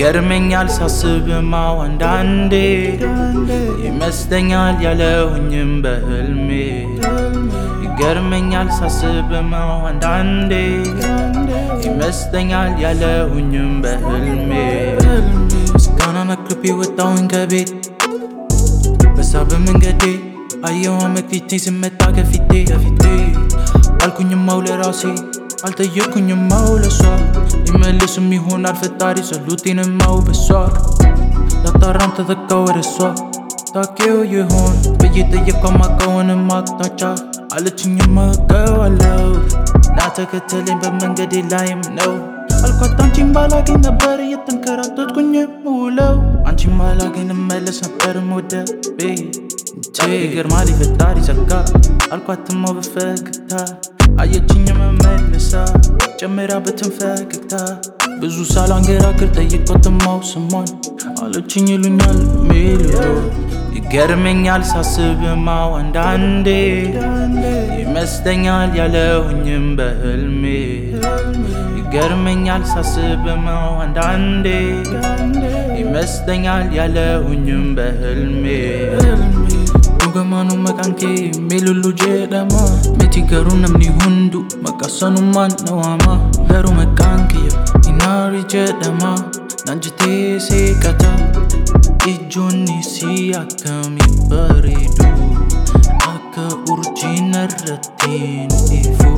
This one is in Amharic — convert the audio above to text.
ይገርመኛል ሳስብማው አንዳንዴ ይመስለኛል ያለሁኝም በህልሜ ይገርመኛል ሳስብማው አንዳንዴ ይመስለኛል ያለሁኝም በህልሜ ምስጋናን አቅርቤ ወጣሁኝ ከቤት በዛ በመንገዴ አየዋ መክሊቴ ስመጣ ከፊቴ ከፊቴ አልኩኝማው ለራሴ አልጠየኩኝማው ለሷ ሊመልስም ይሆናል ፈጣሪ ጸሎቴንማው በሷ ላጣራም ተተካ ወደ እሷ ታውቂው ይሆን ብዬ ጠየኳ ማቃወንም አቅጣጫ አለችኝማ አውቀዋለሁ ና ተከተለኝ በመንገዴ ላይም ነው አልኳት አንቺን ባላገኝ ነበር እየተንከራተትኩኝ ውለው አንቺን ባላገኝ እመለስ ነበር ወደ ቤት ይገርማል የፈጣሪ ጸጋ አልኳትማው በፈገግታ አየችኝ መመልሳ ጨምራበትን ፈገግታ ብዙ ሳላንገራግር ጠይቆትማው ስሟን አለችኝ ይሉኛል ሜሎ ይገርመኛል ሳስብማው አንዳንዴ ይመስለኛል ያለሁኝም በህልሜ ይገርመኛል ሳስብማው አንዳንዴ ይመስለኛል ያለሁኝም በህልሜ Dhugamanuu maqaan kee meelullu jedhama Miti garuu namni hundu maqaasanumaan dhawama Garuu maqaan kiyya inaari jedhama Naan jettee seeqata Ijoonni si akkamii bareedu Akka urjiin irrattiin ifu